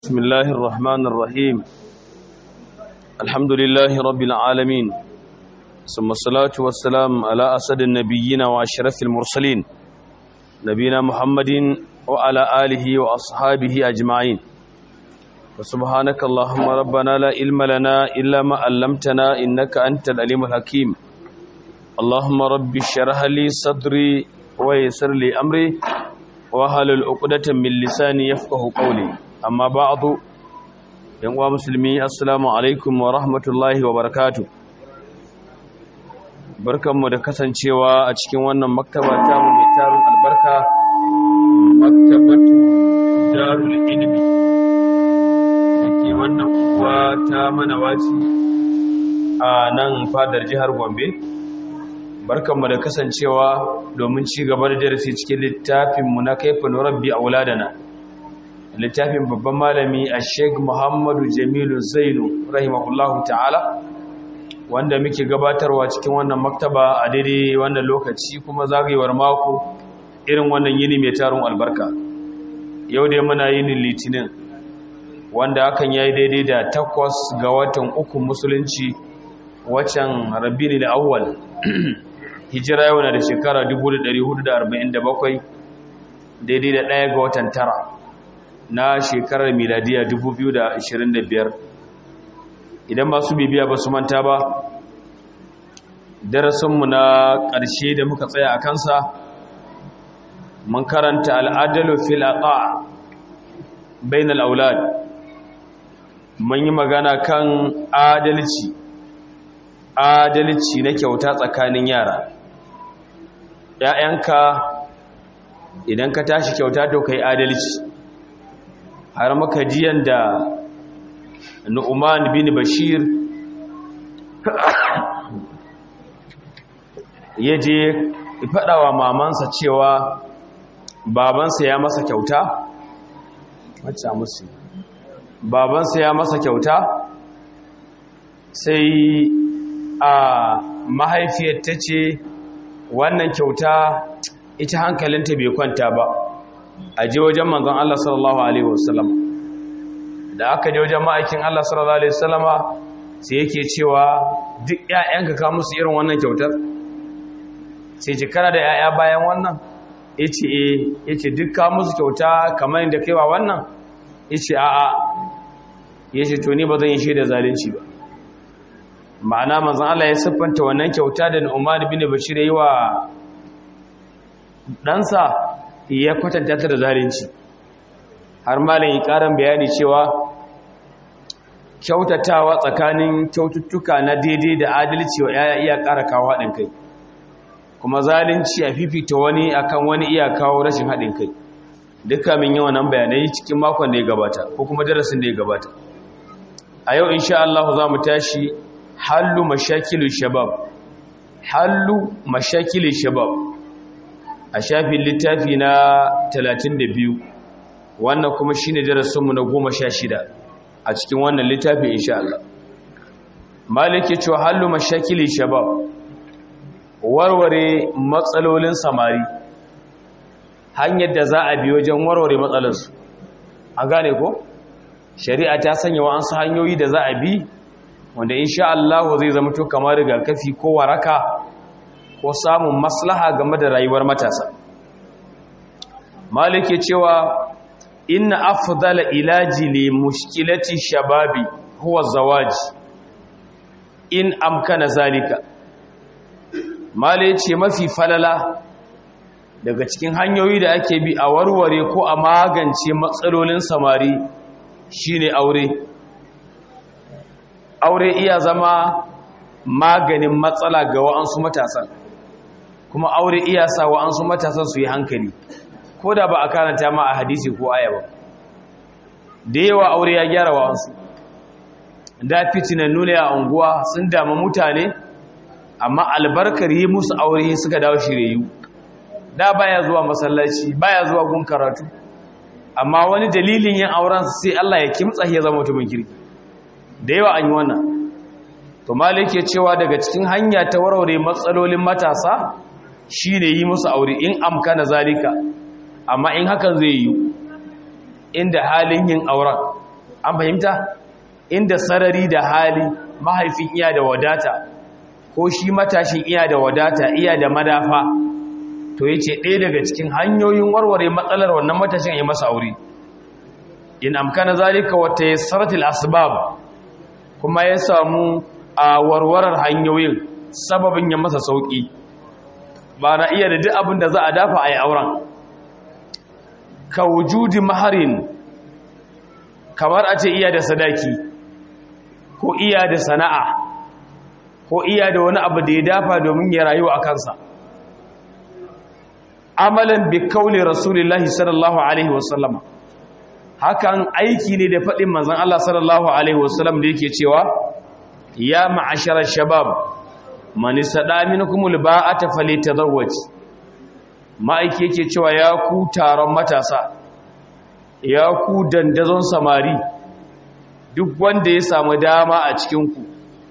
بسم الله الرحمن الرحيم الحمد لله رب العالمين ثم الصلاة والسلام على أسد النبيين وأشرف المرسلين نبينا محمد وعلى آله وأصحابه أجمعين وسبحانك اللهم ربنا لا علم لنا إلا ما علمتنا إنك أنت العليم الحكيم اللهم رب اشرح لي صدري ويسر لي أمري wahalul uqdatan min lisani yafqahu qawli amma ba'du yan uwa musulmi assalamu alaikum wa rahmatullahi wa barakatuh barkanmu da kasancewa a cikin wannan maktaba ta mu mai tarin albarka maktabatu darul ilmi dake wannan uwa ta manawaci a nan fadar jihar Gombe barkanmu da kasancewa domin ci gaba da darasi cikin littafinmu na kaifin rabbi a wuladana littafin babban malami a sheik muhammadu jamilu zainu rahimahullahu ta'ala wanda muke gabatarwa cikin wannan maktaba a daidai wannan lokaci kuma zagayewar mako irin wannan yini mai tarin albarka yau dai muna yinin litinin wanda hakan ya yi daidai da takwas ga watan uku musulunci waccan rabini da awwal hijira yau na da shekara 1447 daidai da ɗaya ga watan tara na shekarar miladiya 2025 idan masu bibiya ba su manta ba darasinmu na ƙarshe da muka tsaya a kansa mun karanta al'adalu fil aqa bainal aulad mun yi magana kan adalci adalci na kyauta tsakanin yara ‘ya'yanka idan ka tashi kyauta to kai adalci har maka jiyan da nu'uman bin bashir ya je faɗawa mamansa cewa babansa ya masa kyauta wacce musu babansa ya masa kyauta sai a mahaifiyar ta ce wannan kyauta ita hankalinta bai kwanta ba a je wajen manzon Allah sallallahu alaihi wasallam da aka je wajen ma'aikin Allah sallallahu alaihi wasallama sai yake cewa duk ƴaƴanka ka musu irin wannan kyautar sai ce kana da ƴaƴa bayan wannan yace eh yace duk ka musu kyauta kamar inda kaiwa wannan yace a'a yace to ni ba zan yi shi da zalunci ba ma'ana manzan Allah ya siffanta wannan kyauta da Umar bin Bashir yi wa ɗansa ya kwatanta ta da zalunci har malam yi ƙarin bayani cewa kyautatawa tsakanin kyaututtuka na daidai da adalci wa yaya iya ƙara kawo haɗin kai kuma zalunci a fifita wani akan wani iya kawo rashin haɗin kai duka min yi wannan bayanai cikin makon da ya gabata ko kuma darasin da ya gabata a yau insha Allah za mu tashi hallu mashakilu shabab hallu mashakilu shabab a shafin littafi na 32 wannan kuma shine darasinmu na 16 a cikin wannan littafi insha Allah malike cewa hallu mashakilu shabab warware matsalolin samari hanyar da za a bi wajen warware matsalarsu a gane ko shari'a ta sanya wa'ansu hanyoyi da za a bi wanda insha Allah zai zama to kamar rigakafi ko waraka ko samun maslaha game da rayuwar matasa malike cewa inna afdala ilaji li mushkilati shababi huwa zawaj in amkana zalika male ce mafi falala daga cikin hanyoyi da ake bi a warware ko a magance matsalolin samari shine aure aure iya zama maganin matsala ga wa'ansu matasan kuma aure iya sa wa'ansu matasan su yi hankali ko da ba a karanta ma a hadisi ko aya ba da yawa aure ya gyara wa'ansu da fitinan nuna a unguwa sun dama mutane amma albarkar yi musu aure suka dawo shirayu da baya zuwa masallaci baya zuwa gun karatu amma wani dalilin yin auren sai Allah ya kimtsa ya zama mutumin kirki da yawa an yi wannan to malik ya cewa daga cikin hanya ta warware matsalolin matasa shine yi musu aure in amkana zalika amma in hakan zai yi inda halin yin auren an fahimta inda sarari da hali mahaifin iya da wadata ko shi matashin iya da wadata iya da madafa to yace ɗaya daga cikin hanyoyin warware matsalar wannan matashin ya masa aure in amkana zalika wa tayassaratil asbab kuma ya samu a warwarar hanyoyin sababin ya masa sauki ba na iya da duk abin da za a dafa a yi auren ka wujudi maharin kamar a ce iya da sadaki ko iya da sana'a ko iya da wani abu da ya dafa domin ya rayu a kansa amalan bi kauli rasulullahi sallallahu alaihi wasallama hakan aiki ne da faɗin manzon Allah sallallahu alaihi wasallam da yake cewa ya ma'asharar shabab man istada minkumul ba'ata falyatazawwaj ma'aiki yake cewa ya ku taron matasa ya ku dandazon samari duk wanda ya samu dama a cikin ku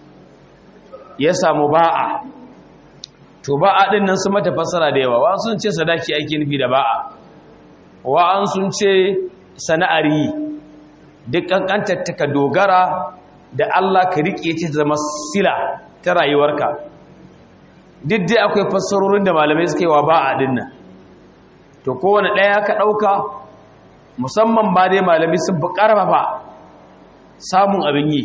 ya samu ba'a to ba'a din nan su mata fassara da yawa wa sun ce sadaki ake nufi da ba'a wa an sun ce sana'ar yi duk kankantar ka dogara da Allah ka riƙe ta zama sila ta rayuwarka duk dai akwai fassarorin da malamai suka yi wa ba'a din nan to kowane ɗaya ka ɗauka musamman ba dai malamai sun fi ƙarfafa samun abin yi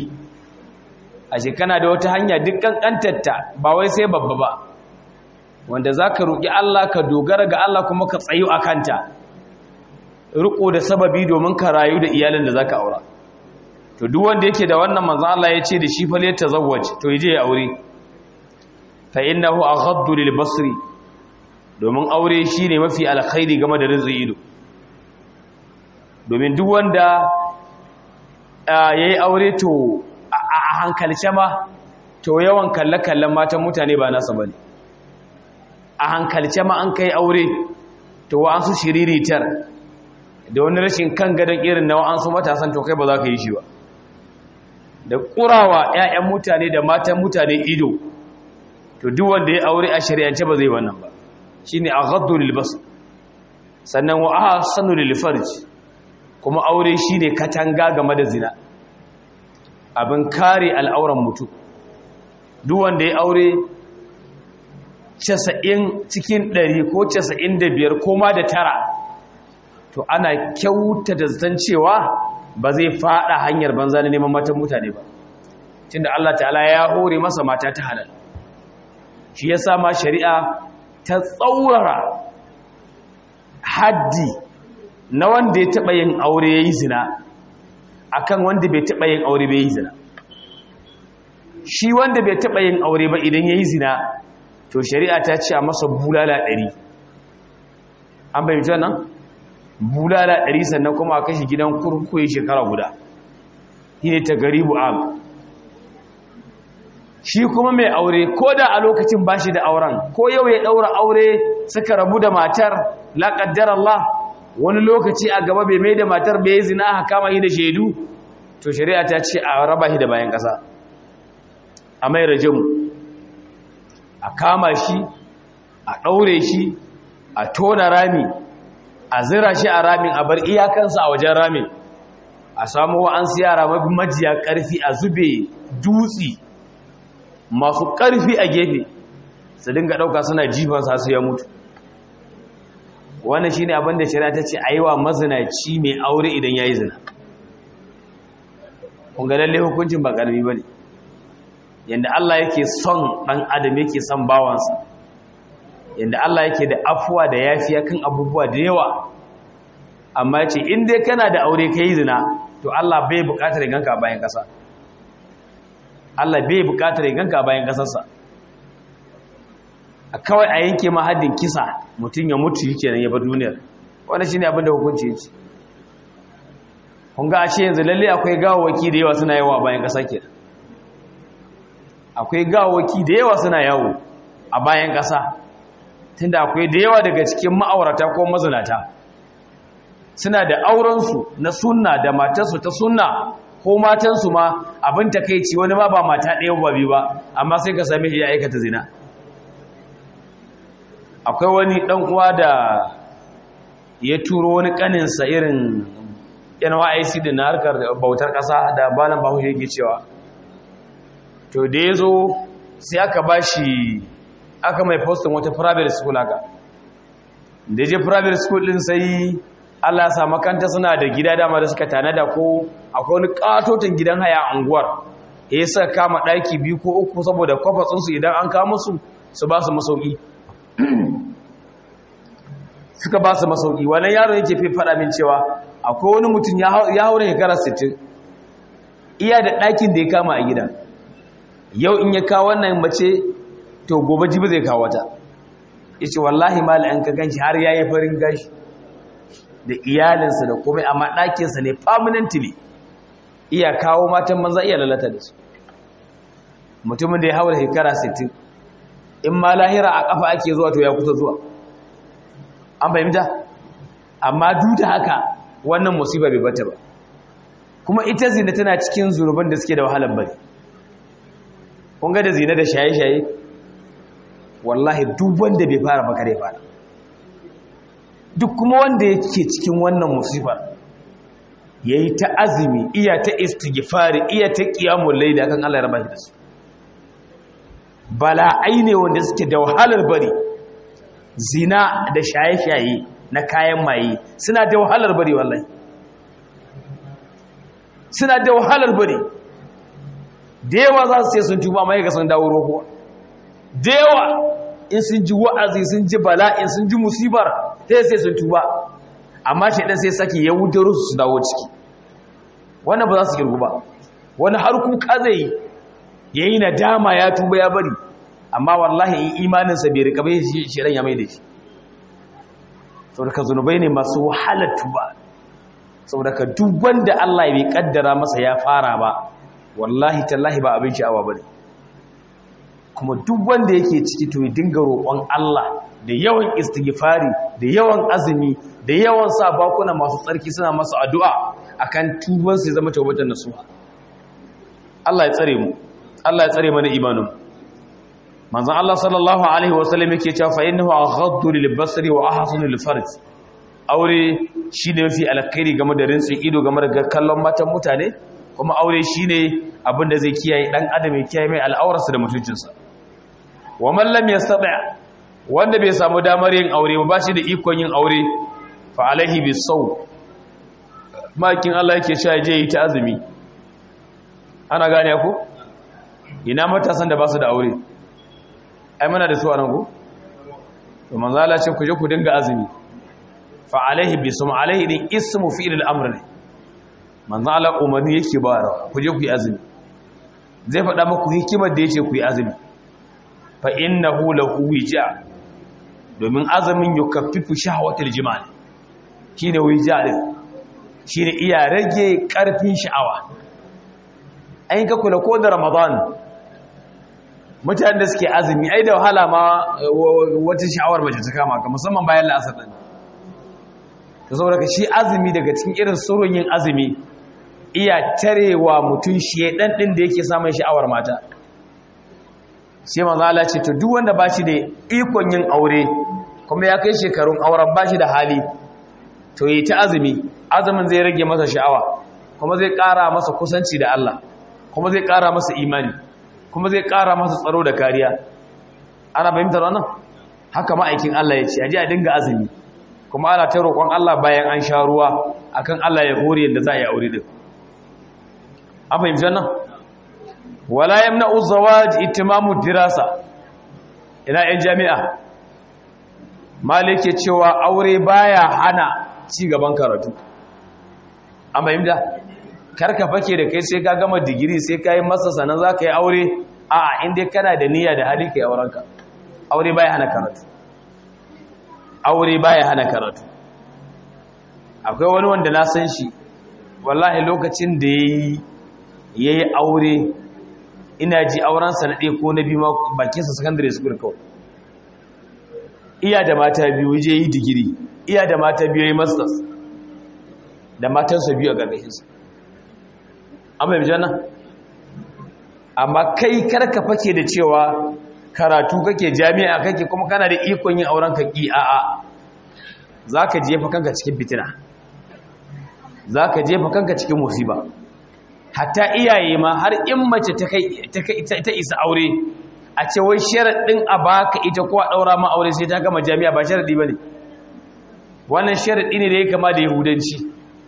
a shekana da wata hanya duk kankantarta ba wai sai babba ba wanda za ka roƙi Allah ka dogara ga Allah kuma ka tsayo a kanta riko da sababi domin ka rayu da iyalin da za ka aura to duk wanda yake da wannan manzan Allah ya ce da shi fa ta zawwaj to yaje ya aure fa innahu aghaddu lil basri domin aure shine mafi alkhairi game da rizqi ido domin duk wanda yayi aure to a hankalce ma to yawan kalle-kallen matan mutane ba nasa bane a hankalce ma an kai aure to wa an su shiriritar da wani rashin kan gadon irin na wa'ansu matasan to kai ba za ka yi shi ba da ƙurawa 'ya'yan mutane da matan mutane ido to duk wanda ya aure a shari'ance ba zai wannan ba shi ne a gaddu lilbas sannan wa aha sanu lilfarj kuma aure shi ne katanga game da zina abin kare al'auran mutum duk wanda ya aure casa'in cikin ɗari ko casa'in da biyar ko ma da tara to ana kyauta da zaton cewa ba zai fada hanyar banza na neman matan mutane ba tunda Allah ta'ala ya hore masa mata ta halal shi ya ma shari'a ta tsaurara haddi na wanda ya taɓa yin aure ya yi zina akan wanda bai taɓa yin aure bai yi zina shi wanda bai taɓa yin aure ba idan ya yi zina to shari'a ta ce a masa bulala ɗari an bayyanta nan bulala ɗari sannan kuma a kashi gidan kurkuyi shekara guda shi ne ta garibu am shi kuma mai aure ko da a lokacin ba shi da auren ko yau ya ɗaura aure suka rabu da matar laƙaddar Allah wani lokaci a gaba bai mai da matar bai zina a kama shi da shaidu to shari'a ta ce a raba shi da bayan ƙasa a mai rajamu a kama shi a ɗaure shi a tona rami a zira shi a ramin a bar iyakansa a wajen ramin a samu wa'ansu yara majiya ƙarfi a zube dutsi masu ƙarfi a gefe su dinga ɗauka suna jifansa su ya mutu wannan shi ne abinda shari'a ta ce a yi wa mazinaci mai aure idan ya yi zina ƙungalalle hukuncin ba ƙarfi ba ne yadda Allah yake son ɗan adam yake son bawansa yadda Allah yake da afuwa da yafiya kan abubuwa da yawa amma ce in dai kana da aure kai zina to Allah bai bukatar ganka a bayan kasa Allah bai bukatar ganka a bayan kasarsa a kawai a yanke ma haddin kisa mutum ya mutu yake nan ya bar duniyar wannan shine abin da hukunci yake kun ga ashe yanzu lalle akwai gawawaki da yawa suna yawa a bayan kasa kenan akwai gawawaki da yawa suna yawo a bayan kasa tunda akwai da yawa daga cikin ma'aurata ko mazinata suna da aurensu na sunna da matarsu ta sunna ko matansu ma abin takeici wani ma ba mata ɗaya ba biyu ba amma sai ka same shi ya aikata zina akwai wani ɗan uwa da ya turo wani ƙaninsa irin NYC da na harkar bautar ƙasa da balan bahaushe yake cewa to da ya zo sai aka ba shi aka mai postin wata private school haka da je private school din sai Allah sa makanta suna da gida dama da suka tanada ko akwai wani katotin gidan haya a unguwar ya sa kama ɗaki biyu ko uku saboda kwafatsunsu idan an kama su su ba su masauki suka ba su masauki wannan yaro yake fi faɗa min cewa akwai wani mutum ya haure shekara 60 iya da ɗakin da ya kama a gida yau in ya kawo wannan mace to gobe jibi zai kawo wata ya ce wallahi mala an ka ganshi har ya yi farin gashi da iyalinsa da komai amma ɗakinsa ne permanently iya kawo matan manza iya lalata da su mutumin da ya haura shekara 60 in ma lahira a ƙafa ake zuwa to ya kusa zuwa an fahimta amma duk da haka wannan musibar bai bata ba kuma ita zina tana cikin zunuban da suke da wahalar bari kun ga da zina da shaye-shaye wallahi duk wanda bai fara ba kare fara duk kuma wanda yake cikin wannan musibar yayi ta azumi iya ta istighfari iya ta qiyamul layl akan Allah ya raba shi da su bala'ai ne wanda suke da wahalar bari zina da shaye-shaye na kayan maye suna da wahalar bari wallahi suna da wahalar bari da yawa za su ce sun tuba mai ga sun dawo roƙo da yawa in sun ji wa'azi sun ji bala'in sun ji musibar sai sai sun tuba amma shi ɗan sai sake ya wudaro su dawo ciki wannan ba za su girgu ba wani har kuka zai ya yi nadama ya tuba ya bari amma wallahi in imaninsa bai rika bai shi ran ya mai da shi saboda ka zunubai ne masu wahalar tuba saboda ka duk wanda Allah bai kaddara masa ya fara ba wallahi tallahi ba abin sha'awa bane kuma duk wanda yake ciki to ya dinga roƙon Allah da yawan istighfari da yawan azumi da yawan sa bakuna masu tsarki suna masa addu'a akan tuban su zama tawbatan nasuha Allah ya tsare mu Allah ya tsare mana imanin manzon Allah sallallahu alaihi wasallam yake cewa fa innahu aghaddu lil basri wa ahsanu lil farj aure shine mafi alkhairi game da rintsin ido game da kallon matan mutane kuma aure shine abin da zai kiyaye dan adam ya kiyaye mai al'aurarsa da mutuncinsa wa man lam yastati wanda bai samu damar yin aure ba shi da ikon yin aure fa alaihi bisaw makin Allah yake cewa je yi ta azumi ana gane ku ina matasan da ba su da aure ai muna da su a nan ku to manzo Allah ce ku je ku dinga azumi fa alaihi bisum alaihi din ismu fi'il al-amr ne manzo Allah umarni yake ba ku je ku yi azumi zai faɗa muku hikimar da yace ku yi azumi fa innahu lahu wija domin azumin yukaffifu shahwatul jimal shine wija din shine iya rage karfin sha'awa ai ka kula ko da ramadan mutanen da suke azumi ai da wahala ma wata sha'awar mace ta kama ka musamman bayan la'asar din ta saboda ka shi azumi daga cikin irin surun yin azumi iya tarewa mutum shedan din da yake samun sha'awar mata sai manzo Allah ce to duk wanda bashi da ikon yin aure kuma ya kai shekarun auren bashi da hali to yi ta azumi azumin zai rage masa sha'awa kuma zai ƙara masa kusanci da Allah kuma zai ƙara masa imani kuma zai ƙara masa tsaro da kariya ana fahimtar wannan haka ma'aikin Allah ya ce aje a dinga azumi kuma ana ta roƙon Allah bayan an sha ruwa akan Allah ya hore yadda za a yi aure din an fahimci wannan wala yamna'u zawaj itimamu dirasa ina yan jami'a malike cewa aure baya hana ci gaban karatu an fahimta karka fake da kai sai ka gama digiri sai ka yi masa sanan za ka yi aure a inda kana da niyya da hali ka yi aurenka aure baya hana karatu aure baya hana karatu akwai wani wanda na san shi wallahi lokacin da ya yi aure ina ji aurensa na ɗaya ko na biyu bakinsa secondary school kawai iya da mata biyu je yi digiri iya da mata biyu ya yi masters da matansa biyu a ƙarƙashinsa an bai bijana amma kai karka fake da cewa karatu kake jami'a kake kuma kana da ikon yin auren kaki a'a za ka jefa kanka cikin fitina za ka jefa kanka cikin musiba hatta iyaye ma har in mace ta isa aure a ce wai sharaɗin a baka ita ko a ɗaura ma aure sai ta gama jami'a ba sharaɗi ba ne wannan sharaɗi ne da ya kama da yahudanci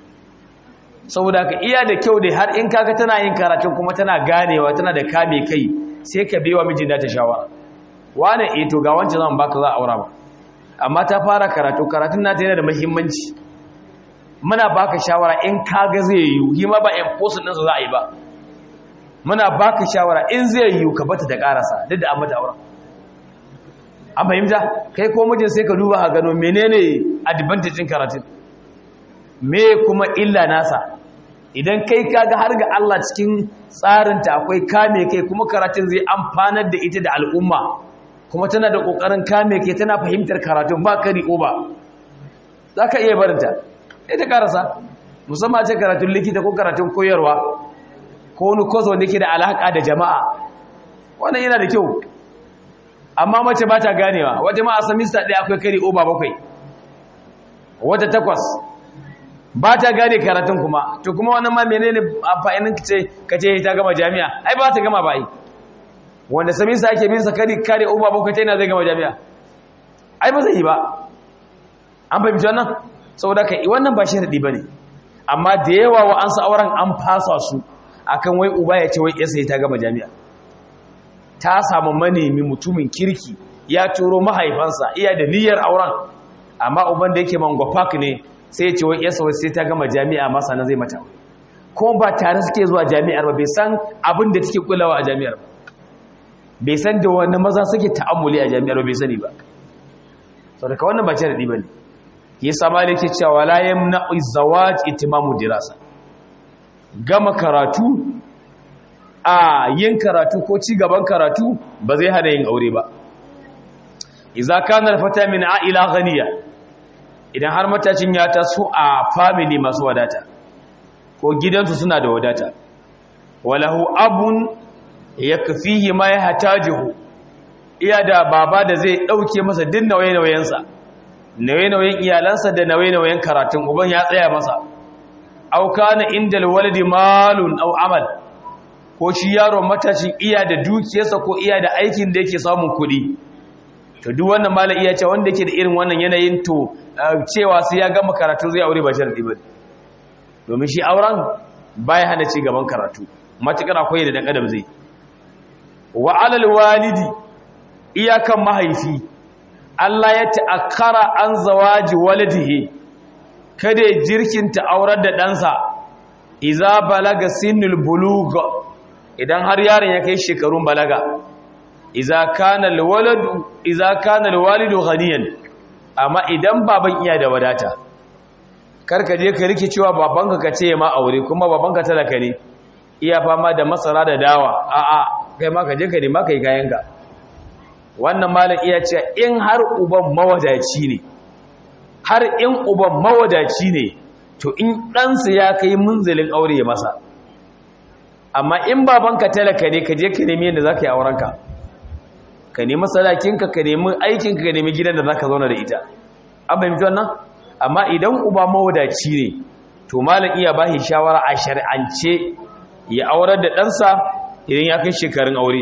saboda ka iya da kyau da har in kaga tana yin karatun kuma tana ganewa tana da kame kai sai ka bewa mijin da ta shawara wane eh to ga wancan zan baka za a aura ba amma ta fara karatu karatun nata yana da muhimmanci muna baka shawara in kaga zai yi yi ma ba enforcement ɗinsa za a yi ba muna baka shawara in zai yi ka bata da karasa duk da an mata aura an fahimta kai ko mijin sai ka duba a gano menene advantage ɗin karatun me kuma illa nasa idan kai kaga har ga Allah cikin tsarinta akwai kame kai kuma karatun zai amfanar da ita da al'umma kuma tana da kokarin kame kai tana fahimtar karatun ba kari ko ba zaka iya barinta ita karasa musamman ce karatun likita ko karatun koyarwa ko wani kozo wanda ke da alaka da jama'a wannan yana da kyau amma mace ba ta ganewa wata ma a semester ɗaya akwai kari oba bakwai wata takwas ba ta gane karatun kuma to kuma wannan ma menene amfanin kace kace ta gama jami'a ai ba ta gama ba ai wanda samin sa ake bin sa kare kare uba bakwai ta yana zai gama jami'a ai ba zai yi ba an fahimci wannan saboda kai wannan ba sharadi bane amma da yawa wa an sa auren an fasa su akan wai uba ya ce wai yasa ta gama jami'a ta samu manemi mutumin kirki ya turo mahaifansa iya da niyyar auren amma uban da yake mango park ne sai ya ce wai yasa wai sai ta gama jami'a masa na zai mata kuma ba tare suke zuwa jami'ar ba bai san abin da take kulawa a jami'ar ba bai san da wani maza suke ta'ammuli a jami'ar ba bai sani ba sau daga wannan ba ce da ɗiba ne ya sama da ke cewa layan na zawaj itimamu dirasa gama karatu a yin karatu ko ci gaban karatu ba zai hana yin aure ba iza kanar fata min a'ila ghaniya idan har matacin ya taso a family masu wadata ko gidansu suna da wadata walahu abun ya kafihi ma ya hatajihu iya da baba da zai ɗauke masa din nauye-nauyensa nauye-nauyen iyalansa da nauye-nauyen karatun uban ya tsaya masa auka na inda walidi malun au amal ko shi yaron matashin iya da dukiyarsa ko iya da aikin da yake samun kuɗi to duk wannan mala iya ce wanda yake da irin wannan yanayin to cewa sai ya gama karatu zai aure ba sharadi ba domin shi auren baya hana ci gaban karatu matukar akwai da dan adam zai wa alal walidi iyakan mahaifi Allah ya ta'akkara an zawaji walidihi kada ya jirkinta aurar da ɗansa iza balaga sinul buluga idan har yaron ya kai shekarun balaga iza kana alwaladu iza kana alwalidu ghaniyan amma idan baban iya da wadata karka je ka rike cewa babanka ka ce ma aure kuma babanka talaka ne iya fama da masara da dawa a'a kai ma ka je ka nema kai kayanka wannan malam iya ce in har uban mawadaci ne har in uban mawadaci ne to in ɗansa ya kai munzalin aure ya masa amma in babanka talaka ne ka je ka nemi yadda za ka yi aurenka ka nemi sadakinka ka nemi aikinka ka nemi gidan da za ka zauna da ita an fahimci wannan amma idan uba mawadaci ne to malam iya ba shi shawara a shari'ance ya aurar da ɗansa idan ya kai shekarun aure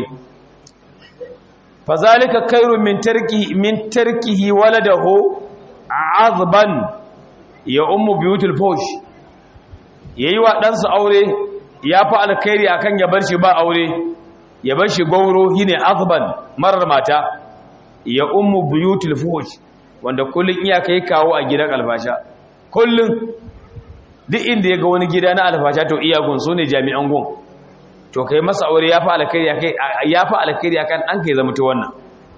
fazalika kairu min tarki min tarkihi waladahu azban ya ummu biyutul fush yayi wa ɗansa aure ya fa alkhairi akan ya bar shi ba aure ya bar shi gauro shine azban marar mata ya ummu biyutul fush wanda kullun iya kai kawo a gidan alfasha kullun duk inda ya ga wani gida na alfasha to iya gun su ne jami'an gun to kai masa aure ya fi alkhairi akai ya fi alkhairi akan an kai zama ta wannan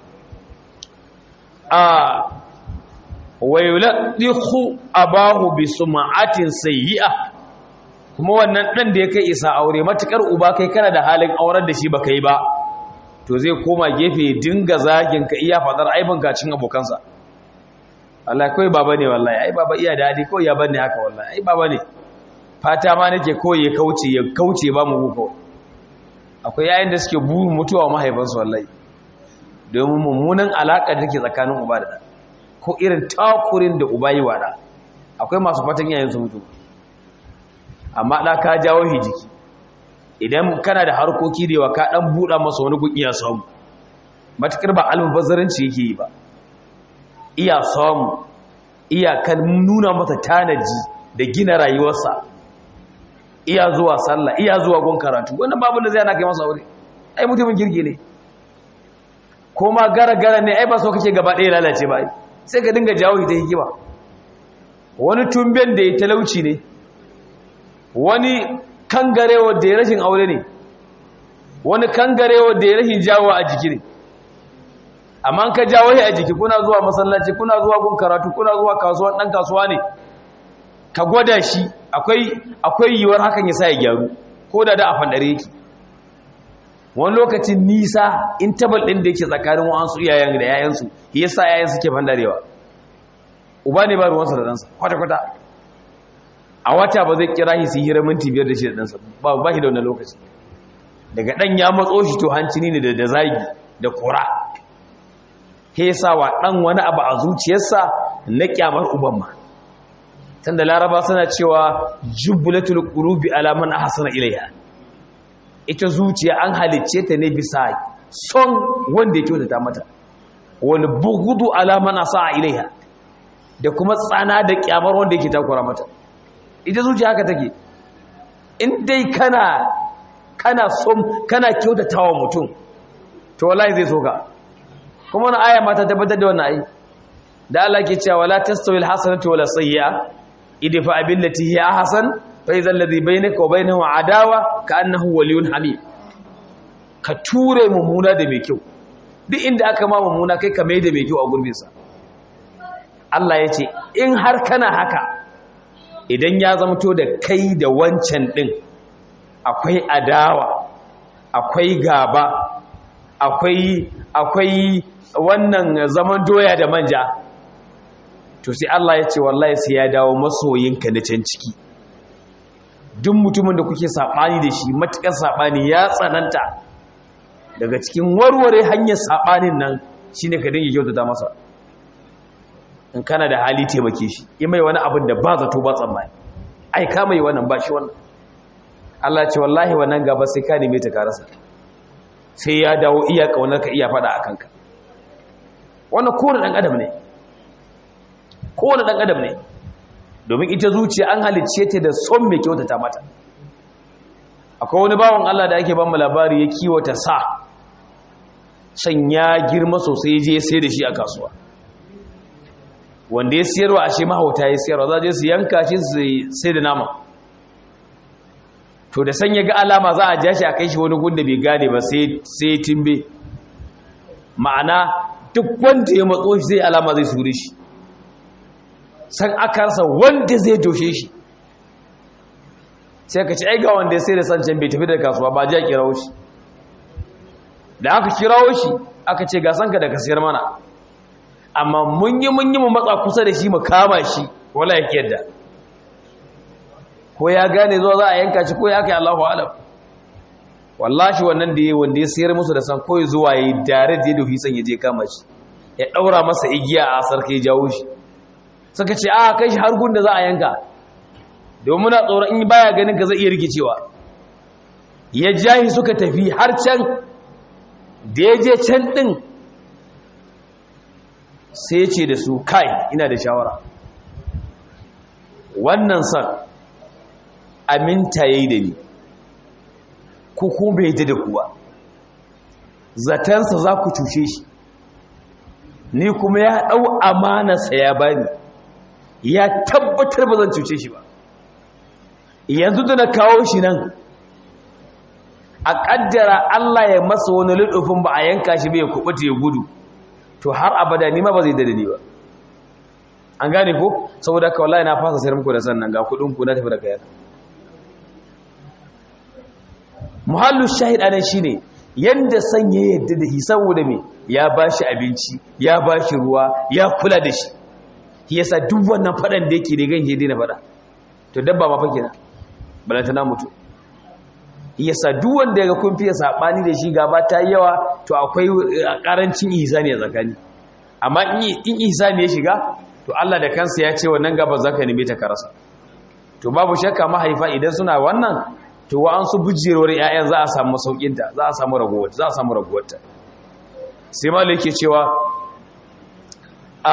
a wa yuladdihu abahu bi sum'atin sayyi'a kuma wannan dan da ya kai isa aure matukar uba kai kana da halin aurar da shi baka yi ba to zai koma gefe dinga zagin ka iya fadar aibin kacin abokansa Allah kai baba ne wallahi ai baba iya dadi ko ya banne haka wallahi ai baba ne fata ma nake ko ya kauce ya kauce ba mu ko akwai yayin da suke burin mutuwa mahaifansu wallahi domin mummunan alaƙa da take tsakanin uba da ɗan ko irin takurin da uba yi wada akwai masu fatan yayin su mutu amma da ka jawo shi jiki idan kana da harkoki da yawa ka dan buɗa masa wani gun iya samu matukar ba almubazzaranci yake yi ba iya samu iya kan nuna masa tanaji da gina rayuwarsa iya zuwa sallah iya zuwa gun karatu wannan babu da zai ana kai masa aure ai mutumin kirki ne ko ma gara-gara ne ai ba so kake gaba ɗaya lalace ba sai ka dinga jawo ita hikima wani tumben da ya talauci ne wani kangarewa da ya rashin aure ne wani kangarewa da ya rashin jawo a jiki ne amma ka jawo a jiki kuna zuwa masallaci kuna zuwa gun karatu kuna zuwa kasuwa ɗan kasuwa ne ka gwada shi akwai yiwuwar hakan ya sa ya gyaru ko da da a fandare yake wani lokacin nisa in tabal ɗin da yake tsakanin wa'ansu iyayen da yayansu ya sa yayan suke fandarewa uba ne ba ruwansa da ɗansa kwata-kwata a wata ba zai kira shi su hira minti biyar da shi da ɗansa ba ba shi da wani lokaci daga ɗan ya matso shi to hancini ne da zagi da kura he sa wa ɗan wani abu a zuciyarsa na kyamar uban ma tunda laraba suna cewa jubbulatul qulubi ala man ahsana ilayha ita zuciya an halicce ta ne bisa son wanda ya kyautata mata wani bugudu alaman asa ilaiha da kuma tsana da kyamar wanda yake takura mata ita zuciya haka take in dai kana kana son kana kyautatawa mutum to wallahi zai soka kuma wannan aya mata tabbatar da wannan ai da Allah ke cewa wala tastawil hasanatu wala sayyi'a idfa billati hiya ahsan فإذا الذي بينك وبينه عداوة كأنه ولي حميم ka ture mummuna da mai kyau duk inda aka ma mummuna kai ka mai da mai kyau a gurbinsa Allah ya ce in har kana haka idan ya zamto da kai da wancan ɗin akwai adawa akwai gaba akwai akwai wannan zaman doya da manja to sai Allah ya ce wallahi sai ya dawo masoyinka na can ciki duk mutumin da kuke saɓani da shi matuƙar saɓani ya tsananta daga cikin warware hanyar saɓanin nan shi ne ka dinga kyautata masa in kana da hali taimake shi yi mai wani abin da ba zato ba tsammani ai ka mai wannan ba shi wannan Allah ce wallahi wannan gaba sai ka neme ta karasa sai ya dawo iya kaunar ka iya faɗa a kanka wannan kowane ɗan adam ne kowane ɗan adam ne domin ita zuciya an halicce ta da son mai kyautata mata akwai wani bawan Allah da ake ban labari ya kiwata sa san ya girma sosai je sai da shi a kasuwa wanda ya siyarwa ashe mahauta ya siyarwa za je su yanka shi sai da nama to da san ya ga alama za a ja shi a kai shi wani gunda bai gane ba sai timbe ma'ana duk wanda ya matso shi zai alama zai sure shi san akarsa wanda zai doshe shi sai ka ci aiga wanda ya sai da sancan bai tafi da kasuwa ba ji a kirawo shi da aka kirawo shi aka ce ga sanka da ka sayar mana amma mun yi mun yi mu matsa kusa da shi mu kama shi wala ya yadda ko ya gane zuwa za a yanka shi ko ya kai Allahu alam wallahi wannan da ya wanda ya sayar musu da san ko zuwa yayi dare da dofi san ya je kama shi ya daura masa igiya a sarki ya jawo shi suka ce a kai shi har gun da za a yanka domin na tsoron in baya ganin ka zai iya rikicewa ya jahi suka tafi har can da ya je can din sai ce da su kai ina da shawara wannan san aminta yayi da ni ko ko bai da kuwa zatansa za ku cushe shi ni kuma ya ɗau amanarsa ya bani ya tabbatar ba zan cuce shi ba yanzu da na kawo shi nan a ƙaddara Allah ya masa wani ludufin ba a yanka shi bai kubuta ya gudu to har abada ni ma ba zai dade ni ba an gane ko saboda ka wallahi na fasa sayar muku da sannan ga kudin ku na tafi da kayan muhallu shahid anan shine yanda san ya yadda da shi saboda me ya bashi abinci ya bashi ruwa ya kula da shi yasa duk wannan fadan da yake da gan hede na fada to dabba ma fa kenan balanta na mutu yasa duk wanda yaga kun fiye sabani da shi gaba ta yawa to akwai karancin ihsani a tsakani amma in ihsani ya shiga to Allah da kansa ya ce wannan gaba zaka nime ta karasa to babu shakka mahaifa idan suna wannan to wa an su bujirwar ƴaƴan za a samu saukinta za a samu raguwar za a samu raguwarta sai malai yake cewa a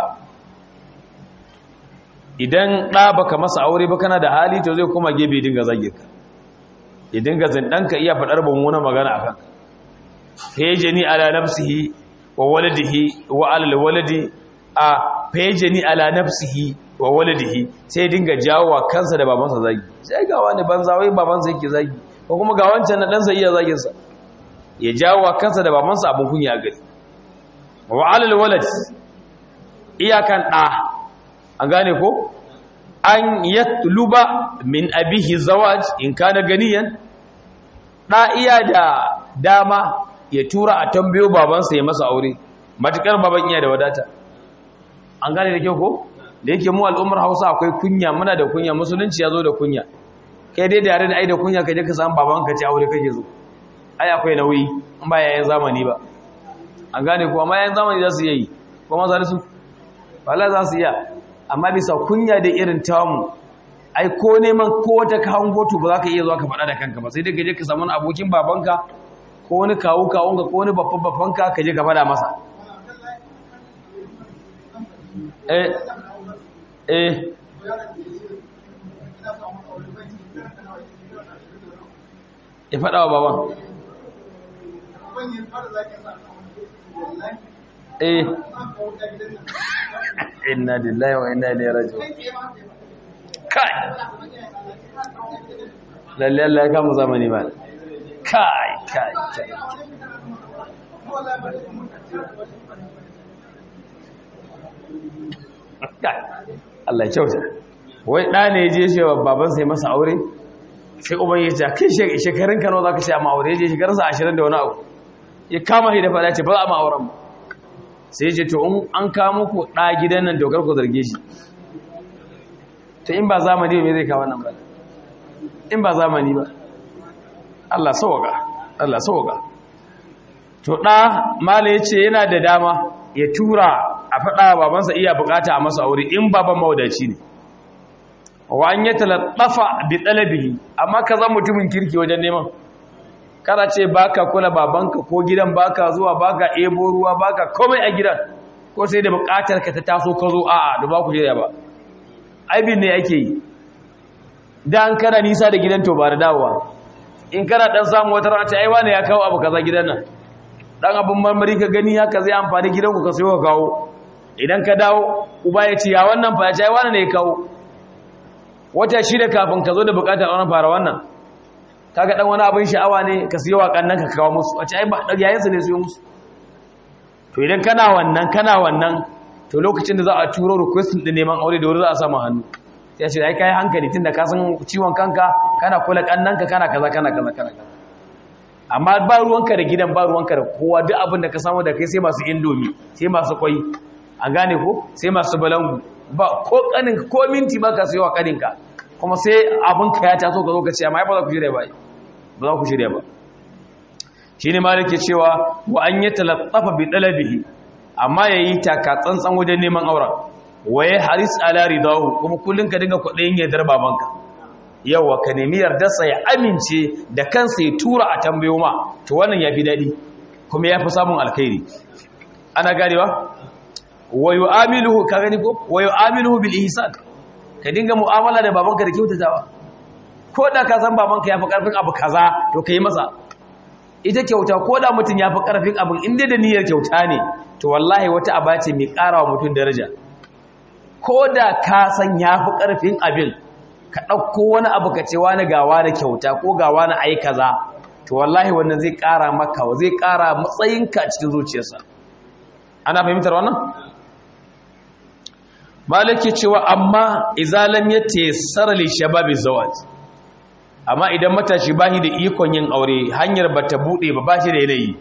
idan ɗa baka masa aure ba kana da hali to zai kuma gebe dinga zage ka ya dinga zindanka iya faɗar mummunan magana akan fejeni ala nafsihi wa waladihi wa alal waladi a fejeni ala nafsihi wa waladihi sai dinga jawo wa kansa da babansa zagi sai ga wani banza wai babansa yake zagi ko kuma ga wancan na ɗansa iya zagin sa ya jawo wa kansa da babansa abin kunya gari wa alal walad iyakan ɗa an gane ko an yatluba min abihi zawaj in kana ganiyan da iya da dama ya tura a tambayo babansa ya masa aure matukar baban iya da wadata an gane da kyau ko da yake mu al'ummar Hausa akwai kunya muna da kunya musulunci ya zo da kunya kai dai da yare da ai da kunya ka je ka samu babanka ce aure kake zo ai akwai nauyi in ba yayin zamani ba an gane ko amma yayin zamani za su yi kuma za su wala za su iya amma bisa kunya da irin tamu ai ko neman ko wata kawun goto ba za ka iya zuwa ka faɗa da kanka ba sai dai ka je ka samu wani abokin babanka ko wani kawu kawunka ko wani babban babbanka ka je ka faɗa masa eh eh ya faɗa wa baban eh inna lillahi wa inna ilaihi raji'un kai lalle Allah ya kama zamani ba kai kai kai Allah ya kyauta wai ɗa ne je shi wa baban sai masa aure sai uban ya ce kai shekarun kano za ka ce a ma'aure ya je shekarunsa ashirin da wani abu ya kama shi da fada ce ba za a ma'auren ba sai ce to in an kawo muku ɗa gidan nan dokar ku zarge shi to in ba zamani ba me zai kawo nan ba in ba zamani ba Allah sauka Allah sauka to ɗa mala ya ce yana da dama ya tura a faɗa babansa iya bukata a masa aure in baban mawadaci ne wa an yi talattafa bi ɗalabihi amma ka zan mutumin kirki wajen neman kada ce baka kula babanka ko gidan baka zuwa baka ebo ruwa baka komai a gidan ko sai da bukatar ka ta taso ka zo a'a da ba ku jira ba aibin ne ake yi dan kana nisa da gidan to ba da dawowa in kana dan samu wata rana ta ai wani ya kawo abu kaza gidan nan dan abun marmari ka gani haka zai amfani gidan ku ka sayo ka kawo idan ka dawo uba ya ce ya wannan fa ya ce ai wani ne ya kawo wata shida kafin ka zo da bukatar wannan fara wannan kaga dan wani abin sha'awa ne ka siyo wa kannan ka kawo musu wace ai ba yayin su ne siyo musu to idan kana wannan kana wannan to lokacin da za a turo request din neman aure da wuri za a samu hannu sai ce ai kai hankali tunda ka san ciwon kanka kana kula kannan ka kana kaza kana kaza kana kaza amma ba ruwanka da gidan ba ruwanka da kowa duk abin da ka samu da kai sai masu indomi sai masu kwai a gane ko sai masu balangu ba ko kanin ko minti ba ka siyo wa kaninka kuma sai abinka ya taso ka zo ka ce amma ba za ku shirya ba ba za ku shirya ba shi ne malik ke cewa wa an yi talattafa bi ɗalabihi amma ya yi taka tsantsan wajen neman auren wa ya haris ala ridahu kuma kullum ka dinga kwaɗayin yardar babanka yawa ka nemi yardarsa ya amince da kansa ya tura a tambayo ma to wannan ya fi daɗi kuma ya fi samun alkhairi ana ganewa wa yu'amiluhu ka gani ko wa yu'amiluhu bil ihsan ka dinga mu'amala da babanka da kyautatawa ko da ka san babanka ya fi ƙarfin abu kaza to ka yi masa ita kyauta ko da mutum ya fi ƙarfin abin inda da niyyar kyauta ne to wallahi wata aba ce mai ƙara wa mutum daraja ko da ka san ya fi ƙarfin abin ka ɗauko wani abu ka ce wani gawa da kyauta ko gawa na ai kaza to wallahi wannan zai ƙara maka zai ƙara matsayinka cikin zuciyarsa ana fahimtar wannan malaki cewa amma izalam ya tesara li shababi zawaj amma idan matashi bashi da ikon yin aure hanyar bata bude ba bashi da yanayi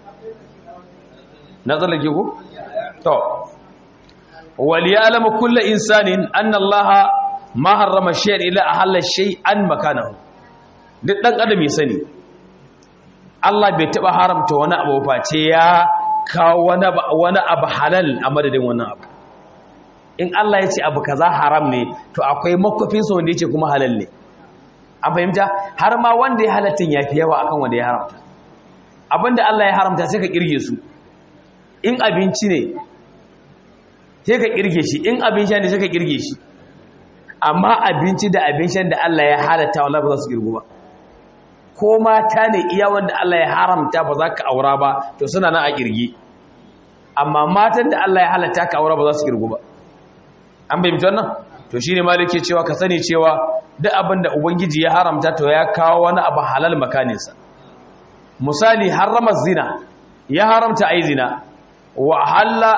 na tsallake ku to wal ya'lam kullu insanin anna allaha ma harrama shay'an illa ahalla shay'an makanahu duk dan adam ya sani Allah bai taba haramta wani abu face ya kawo wani abu halal a madadin wannan abu in Allah ya ce abu kaza haram ne to akwai makwafin sa wanda yake kuma halal ne an fahimta har ma wanda ya halatta ya fi yawa akan wanda ya haramta abinda Allah ya haramta sai ka kirge su in abinci ne sai ka kirge shi in abin sha ne sai ka kirge shi amma abinci da abin shan da Allah ya halatta wallahi ba za su kirgu ba ko mata ne iya wanda Allah ya haramta ba za ka aura ba to suna nan a kirge amma matan da Allah ya halatta ka aura ba za su kirgu ba an bai wannan to shine malike cewa ka sani cewa duk abin da ubangiji ya haramta to ya kawo wani abu halal makaninsa misali harrama zina ya haramta ai zina wa halla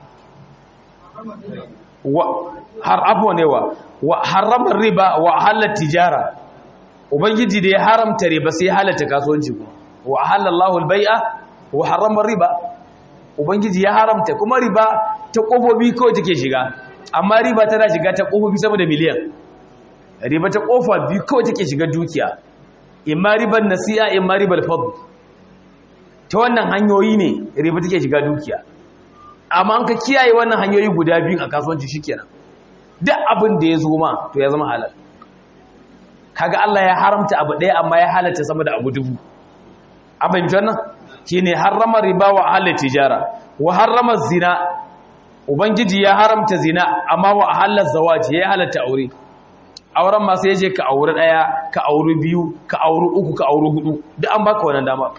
wa har abuwa ne wa wa harrama riba wa halla tijara ubangiji da ya haramta riba sai ya halatta kasuwanci kuma wa halallahu albai'a wa harrama riba ubangiji ya haramta kuma riba ta kofofi kawai take shiga amma riba tana shiga ta kofofi sama da miliyan riba ta kofa biyu kawai take shiga dukiya imma riban nasi'a imma ribal fadl ta wannan hanyoyi ne riba take shiga dukiya amma an ka kiyaye wannan hanyoyi guda biyu a kasuwanci shikenan duk abin da ya zo ma to ya zama halal kaga Allah ya haramta abu ɗaya amma ya halatta sama da abu dubu abin wannan shine harrama riba wa halal tijara wa harrama zina ubangiji ya haramta zina amma wa halal zawaji ya halatta aure auren ma sai je ka aure daya ka aure biyu ka aure uku ka aure hudu duk an baka wannan dama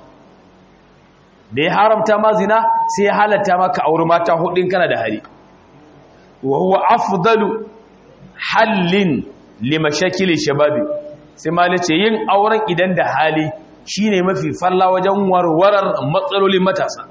da ya haramta ma zina sai ya halatta ma ka aure mata hudin kana da hari wa huwa afdalu hallin limashakili shababi sai ma ce yin auren idan da hali shine mafi falla wajen warwarar matsalolin matasa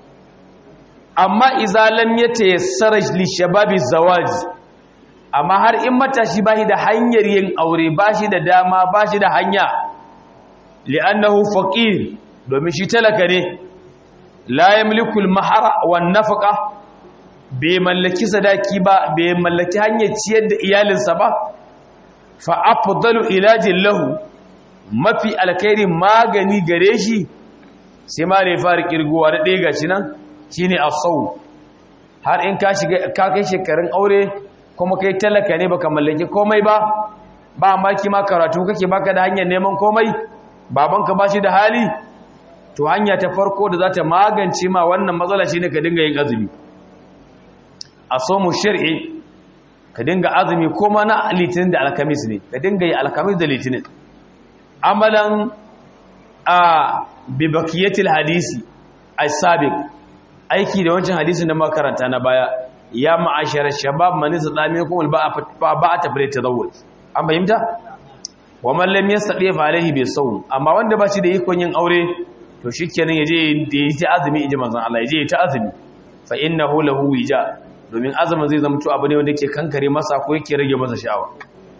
amma idza lam yatayassara li shababi zawaj amma har in matashi bashi da hanyar yin aure bashi da dama bashi da hanya li'annahu faqir domin shi talaka ne la yamliku al-mahara wan nafaqa bai mallaki sadaki ba bai mallaki hanyar ciyar da iyalinsa ba fa afdalu ilajin lahu mafi alkhairi magani gare shi sai ma ne fara kirgowa da ɗaya gashi nan shine asau har in ka shiga ka kai shekarun aure kuma kai talaka ne baka mallaki komai ba ba maki ma karatu kake baka da hanyar neman komai babanka ba shi da hali to hanya ta farko da za ta magance ma wannan matsala shine ka dinga yin azumi asomu shar'i ka dinga azumi kuma na litinin da alkamis ne ka dinga yi alkamis da litinin amalan a bibakiyatil hadisi as-sabiq aiki da wancan hadisin da makaranta na baya ya ma'ashara shabab man istami kum ba ba ta fare tazawwuj an fahimta wa man lam yastati fa alaihi bi sawm amma wanda ba shi da ikon yin aure to shikenan yaje da yi ta azumi inji manzon Allah yaje ta azumi fa innahu lahu wija domin azumin zai zama to abu ne wanda yake kankare masa ko yake rage masa sha'awa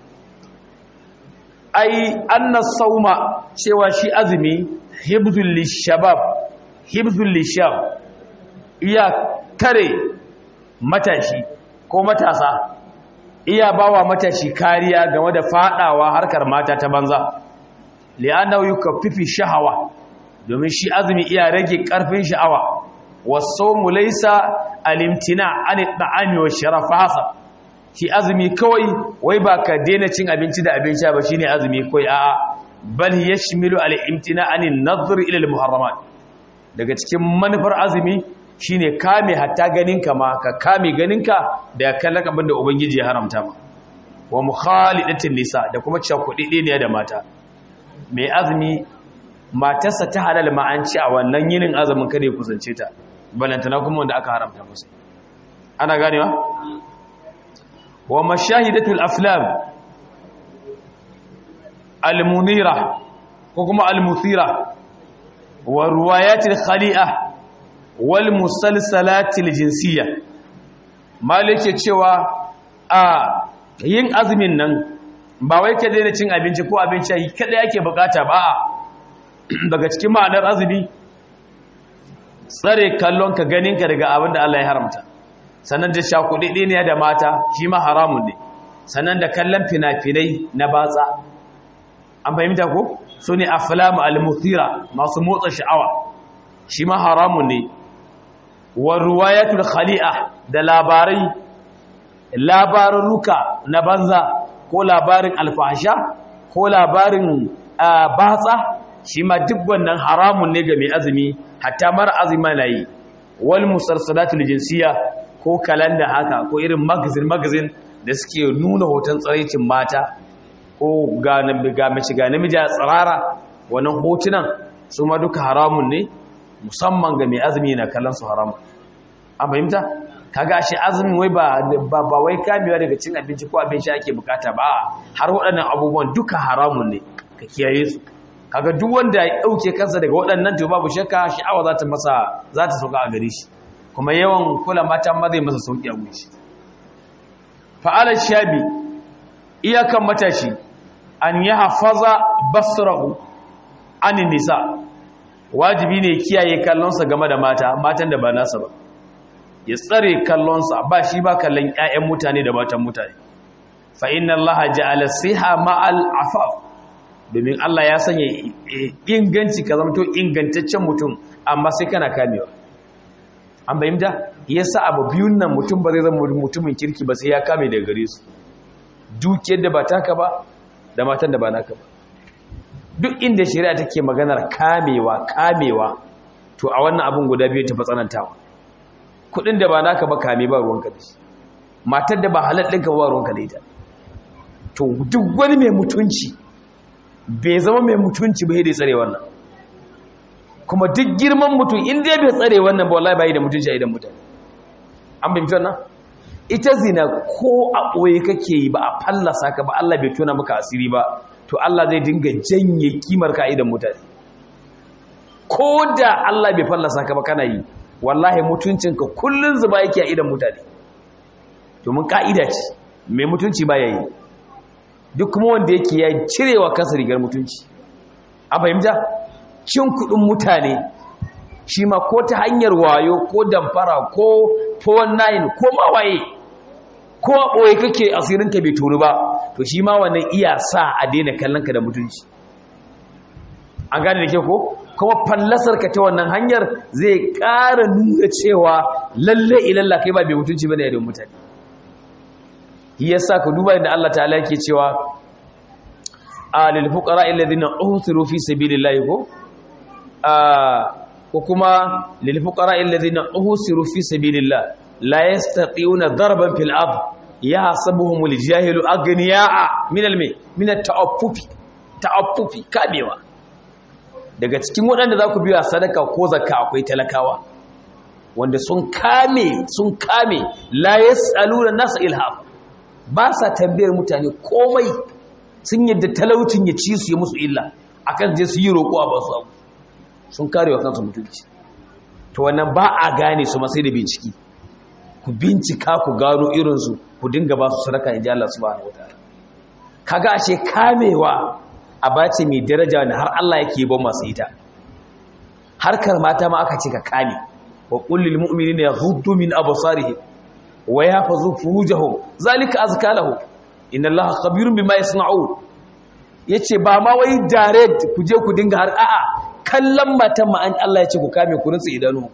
ai anna sauma cewa shi azumi hibzul lishabab hibzul lishab iya kare matashi ko matasa iya bawa matashi kariya game da fadawa harkar mata ta banza li'annahu yukaffifi shahawa domin shi azumi iya rage karfin sha'awa wasawmu laysa alimtina an at'ami wa sharafa hasa shi azumi kawai wai ba ka daina cin abinci da abin sha ba shine azumi kawai a'a bal yashmilu al-imtina anin nadhr ila al-muharramat daga cikin manufar azumi shine kame hatta ganinka ma ka kame ganinka da kallon abin da ubangiji ya haramta ma wa mukhalidatin nisa da kuma cakudide ne da mata mai azumi matarsa ta halal ma an ci a wannan yinin azumin kada ya kusance ta balantana kuma wanda aka haramta musu ana ganewa wa mashahidatul aflam almunira ko kuma almuthira wa ruwayatil khali'a wal musalsalatil jinsiyya malike cewa a yin azumin nan ba wai ka daina cin abinci ko abinci yi kada yake bukata ba a daga cikin ma'anar azumi tsare kallon ka ganin ka daga abin da Allah ya haramta sannan da shakuɗi ne da mata shi ma haramun ne sannan da kallon fina-finai na batsa an fahimta ko su ne aflamu al-muthira masu motsa sha'awa shi ma haramun ne wa ruwayatul khali'a da labarai labarurruka na banza ko labarin alfahasha ko labarin batsa shi ma duk wannan haramun ne ga mai azumi hatta mara azumi na yi wal musarsalatul jinsiya ko kalanda haka ko irin magazin magazin da suke nuna hoton tsaraicin mata ko ga mace ga namiji a tsirara wannan hotunan su ma duka haramun ne musamman ga mai azumi na kallon su haramun an fahimta kaga shi azumin wai ba ba wai kamewa daga cin abinci ko abin sha ake bukata ba har waɗannan abubuwan duka haramun ne ka kiyaye su kaga duk wanda ya dauke kansa daga waɗannan to babu shakka sha'awa za ta masa za ta sauka a gare shi kuma yawan kula mata ma zai masa sauki a gare shi fa'ala shabi iyakan matashi an yi hafaza basrahu an nisa wajibi ne kiyaye kallonsa game da mata matan da ba nasa ba ya tsare kallonsa ba shi ba kallon 'ya'yan mutane da matan mutane fa inna allaha ja'ala siha ma'al afaf domin Allah ya sanya inganci ka zama to ingantaccen mutum amma sai kana kamewa an bayyanta yasa abu biyun nan mutum ba zai zama mutumin kirki ba sai ya kame daga gare su dukiyar da ba taka ba da matan da ba naka ba duk inda shari'a take maganar kamewa kamewa to a wannan abun guda biyu ta tsanantawa kudin da ba naka ba kame ba ruwanka da shi matar da ba halal ɗinka ba ruwanka da ita to duk wani mai mutunci bai zama mai mutunci ba da tsare wannan kuma duk girman mutum in dai bai tsare wannan ba wallahi bai da mutunci a idan mutane an bai mutunci ita zina ko a ɓoye kake yi ba a fallasa ka ba Allah bai tona maka asiri ba to Allah zai dinga janye kimar ka a idan mutane ko da Allah bai fallasa ka ba kana yi wallahi mutuncinka kullun zuba yake a idan mutane domin ka'ida ce mai mutunci ba ya yi duk kuma wanda yake ya cirewa kansa rigar mutunci a fahimta cin kudin mutane shi ma ko ta hanyar wayo ko damfara ko 419 ko mawaye ko a ɓoye kake asirinka bai tonu ba to shi ma wannan iya sa a daina kallonka da mutunci an gane da ke ko kuma fallasarka ta wannan hanyar zai ƙara nuna cewa lalle ilalla kai ba bai mutunci bane da mutane yasa ka duba inda Allah ta'ala yake cewa a lil fuqara alladhina uhsiru fi sabilillahi ko a ko kuma lil fuqara alladhina uhsiru fi sabilillah la yastati'una darban fil ard yahsabuhumul jahilu aghniya'a min al min at-ta'affufi ta'affufi kabewa daga cikin waɗanda za ku biya sadaka ko zakka akwai talakawa wanda sun kame sun kame la yas'aluna nasa ilham ba sa tambayar mutane komai sun yadda talaucin ya ci su yi musu illa akan je su yi roƙo a ba su abu sun kare wa kansu mutunci to wannan ba a gane su masai da binciki ku bincika ku gano irinsu ku dinga ba su sadaka in ji Allah subhanahu wataala kaga ashe kamewa a bace mai daraja wanda har Allah yake ba masu ita harkar mata ma aka ce ka kame wa kullil mu'minina yaghuddu min absarihim wa yahfazu furujahum zalika azka lahum inna Allaha khabirun bima yasna'un yace ba ma wai direct ku je ku dinga har a'a kallon matan ma an Allah ya ce ku kame ku rinsu idanu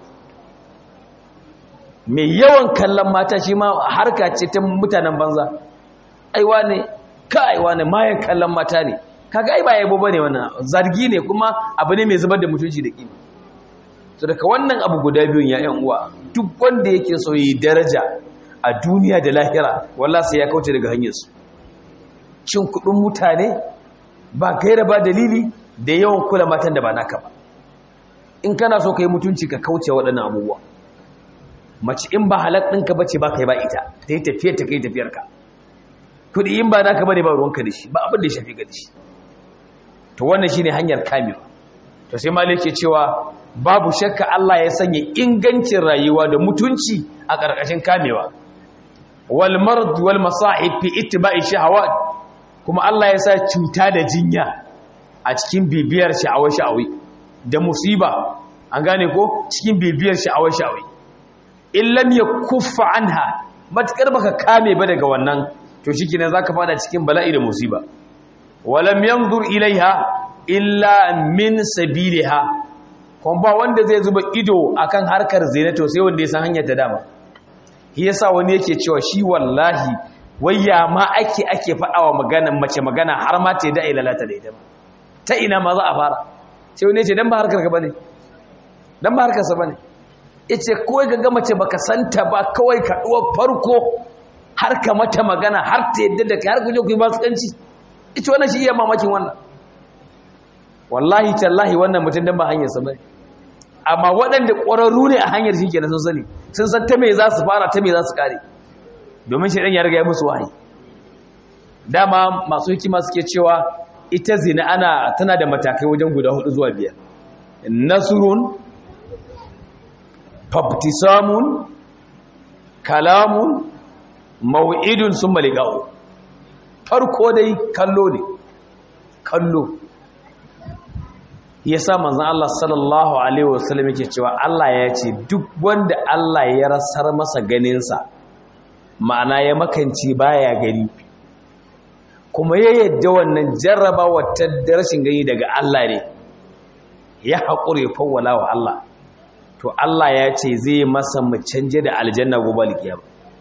mai yawan kallon mata shi ma harka ce ta mutanen banza aiwa ne ka aiwa ne mayan kallon mata ne kaga ai ba yabo bane wannan zargi ne kuma abu ne mai zubar da mutunci da kima so daga wannan abu guda biyun ya yan uwa duk wanda yake so yi daraja a duniya da lahira wallahi sai ya kauce daga hanyar su cin kudin mutane ba gaira ba dalili da yawan kula matan da ba naka ba in kana so kai mutunci ka kauce waɗannan abubuwa mace in ba halak ɗinka bace ba kai ba ita ta yi tafiyar ta kai tafiyarka kudi in ba naka bane ba ruwanka da shi ba abin da ya shafi ga da shi to wannan shine hanyar kamewa to sai malik ke cewa babu shakka Allah ya sanya ingancin rayuwa da mutunci a ƙarƙashin kamewa wal marad wal masa'ib fi ittiba'i shahawat kuma Allah ya sa cuta da jinya a cikin bibiyar sha'awar sha'awi da musiba an gane ko cikin bibiyar sha'awar sha'awi in lam yakuffa anha matakar baka kame ba daga wannan to shikenan zaka fada cikin bala'i da musiba walam yanzur ilaiha illa min sabiliha kuma ba wanda zai zuba ido akan harkar zina to sai wanda ya san hanyar ta dama shi yasa wani yake cewa shi wallahi wai ya ma ake ake faɗawa magana mace magana har ma ta yi da'i lalata da ita ba ta ina ma za a fara sai wani ce dan ba harkar ka bane dan ba harkar sa bane yace kawai ga mace baka santa ba kawai ka duwa farko har ka mata magana har ta yadda da kai har ku je ku yi basukanci ita wannan shi iya mamakin wannan wallahi tallahi wannan mutum dan ba hanyar sa bane amma waɗanda ƙwararru ne a hanyar shi kenan sun sani sun san ta me za su fara ta me za su kare domin shi ɗan ya riga ya musu wahayi dama masu hikima suke cewa ita zina ana tana da matakai wajen guda hudu zuwa biyar nasrun fabtisamun kalamun mau'idun sun maliga'u farko dai kallo ne kallo ya sa manzan Allah sallallahu Alaihi wasallam yake cewa Allah ya ce duk wanda Allah ya rasar masa ganinsa ma'ana ya makanci baya gani kuma ya yadda wannan jarraba wata rashin gani daga Allah ne ya haƙure fawwala wa Allah to Allah ya ce zai masa mu canje da aljanna gobe alkiyama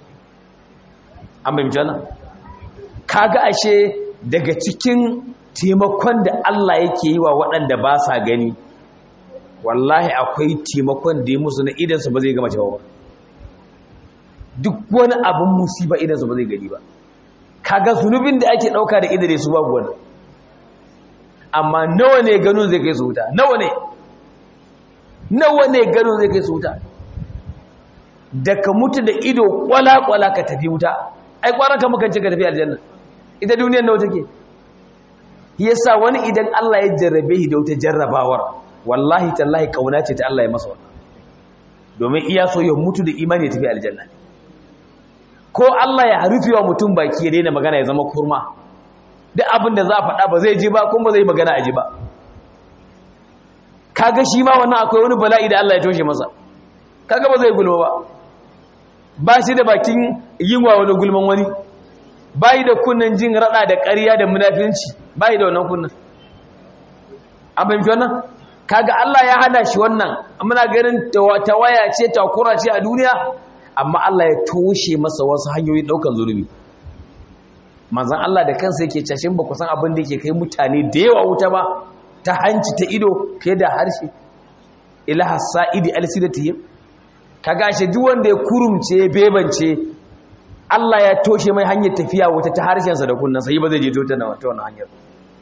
an bai mutana kaga ashe daga cikin taimakon da Allah yake yi wa waɗanda ba sa gani wallahi akwai taimakon da ya musu na idansu ba zai gama cewa ba duk wani abin musiba idansu ba zai gani ba kaga zunubin da ake ɗauka da idare su babu wani amma nawa ne ganin zai kai su wuta nawa ne nawa ne ganin zai kai su wuta da ka mutu da ido kwala-kwala ka tafi wuta ai kwanan ka mukan ce ka tafi aljanna ita duniyar nawa take yasa wani idan Allah ya jarrabe shi da wata jarrabawar wallahi tallahi kauna ce ta Allah ya masa wannan domin iya so ya mutu da imani ya tafi aljanna ko Allah ya rufe wa mutum baki ya daina magana ya zama kurma duk abin da za a faɗa ba zai ji ba kuma ba zai magana a ji ba kaga shi ma wannan akwai wani bala'i da Allah ya toshe masa kaga ba zai gulma ba ba shi da bakin yin wa wani gulman wani bayi da kunnan jin rada da ƙarya da munafinci bayi da wannan kunnan an fahimci wannan kaga Allah ya hana shi wannan muna ganin tawaya ce takura ce a duniya amma Allah ya toshe masa wasu hanyoyin daukan zulubi manzon Allah da kansa yake cashin ba ku san abin da yake kai mutane da yawa wuta ba ta hanci ta ido fiye da harshe ilaha sa'idi alsidatihim kaga shi duk wanda ya kurumce ya bebance Allah ya toshe mai hanyar tafiya wata ta harshensa da kunnansa yi ba zai je ta na wata wannan hanyar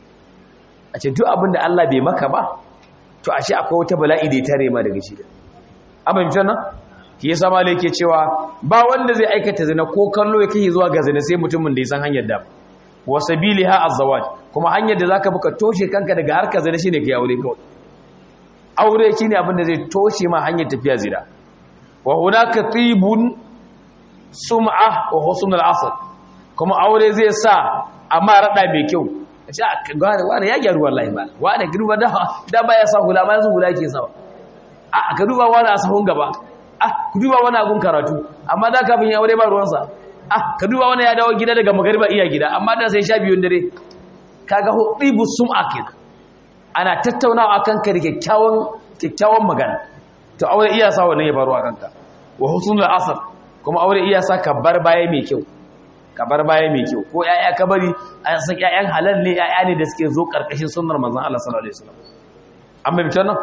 a ce duk abin da Allah bai maka ba to ashe akwai wata bala'i da ya tare ma daga shi da abin mutan nan shi yasa malai yake cewa ba wanda zai aikata zina ko kallo ya kai zuwa ga zina sai mutumin da ya san hanyar da wa sabiliha azwaj kuma hanyar da zaka buka toshe kanka daga harkar zina shine kai aure kawai aure shine abin da zai toshe ma hanyar tafiya zina wa hunaka tibun sum'a wa husnul asr kuma aure zai sa amma rada mai kyau ce gane wani ya gyaru wallahi ba wani girma da da baya sa hula ma yanzu hula yake sawa a ka duba wani a sahun gaba ah ku duba wani agun karatu amma da kafin ya aure ba ruwansa ah ka duba wani ya dawo gida daga magariba iya gida amma da sai sha biyun dare kaga hudibu sum'a kenan ana tattaunawa akan ka da kyakkyawan kyakkyawan magana to aure iya sa wannan ya faru a kanka wa husnul asr kuma aure iya sa ka bar baya mai kyau ka bar baya mai kyau ko yaya ka bari an san yayan halal ne yaya ne da suke zo karkashin sunnar manzon Allah sallallahu alaihi wasallam amma bitan nan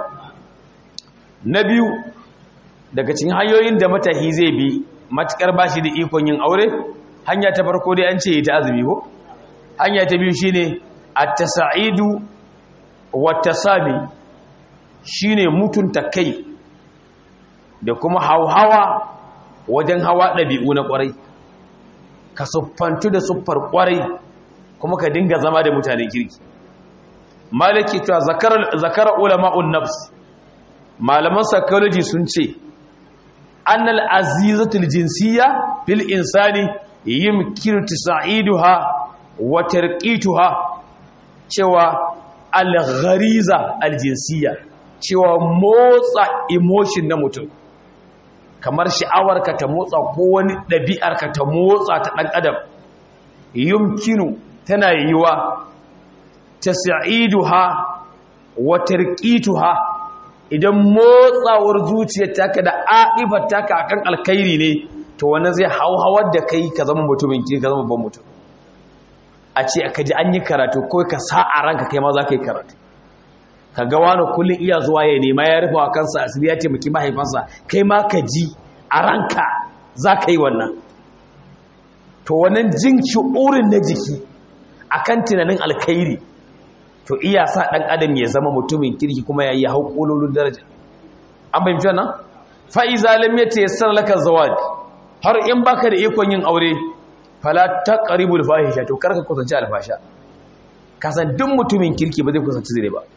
na biyu daga cikin hanyoyin da matahi zai bi matukar bashi da ikon yin aure hanya ta farko dai an ce ita azumi ko hanya ta biyu shine at-tasa'idu wat-tasabi shine mutunta kai da kuma hauhawa wajen hawa ɗabi'u na ƙwarai ka siffantu da siffar ƙwarai kuma ka dinga zama da mutane kirki malaki ta zakara ulama'un nafs malaman psychology sun ce annal azizatul jinsiyya fil insani yumkinu tasa'iduha wa tarqituha cewa al-ghariza al-jinsiyya cewa motsa emotion na mutum kamar sha'awarka ta motsa ko wani ɗabi'arka ta motsa ta ɗan adam yumkinu tana yiwa ta sa'iduha wa tarqituha idan motsawar zuciyar taka da aifar taka akan alkhairi ne to wannan zai hauhawar da kai ka zama mutumin kirki ka zama babban mutum a ce ka ji an yi karatu ko ka sa a ranka kai ma za ka yi karatu ka ga wani kullum iya zuwa ya nema ya rufa wa kansa asiri ya taimaki mahaifansa kai ma ka ji a ranka za ka yi wannan to wannan jin shi'urin na jiki akan tunanin alkhairi to iya sa ɗan adam ya zama mutumin kirki kuma ya yi hau ƙololin daraja an fahimci wannan fa'iza lam yatayassar laka zawad har in baka da ikon yin aure fala taqribul fahisha to karka kusanci alfasha kasan duk mutumin kirki ba zai kusanci zire ba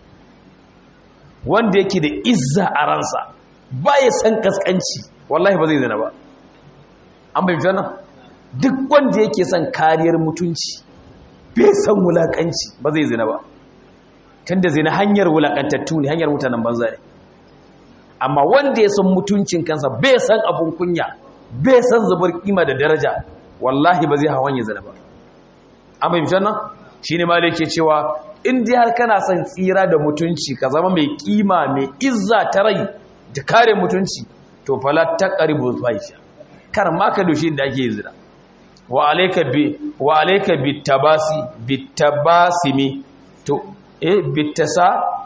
wanda yake da izza a ransa ba ya san kaskanci wallahi ba zai zina ba an bai jana duk wanda yake son kariyar mutunci bai san wulakanci ba zai zina ba tunda zina hanyar wulakantattu ne hanyar mutanen banza ne amma wanda ya san mutuncin kansa bai san abun kunya bai san zubar kima da daraja wallahi ba zai hawan ya zina ba an bai jana shine ma da yake cewa in dai har kana son tsira da mutunci ka zama mai kima mai izza ta rai da kare mutunci to fala taqribu fahisha kar ma ka doshi da ake zina wa alayka bi wa alayka bitabasi bitabasimi to eh bitasa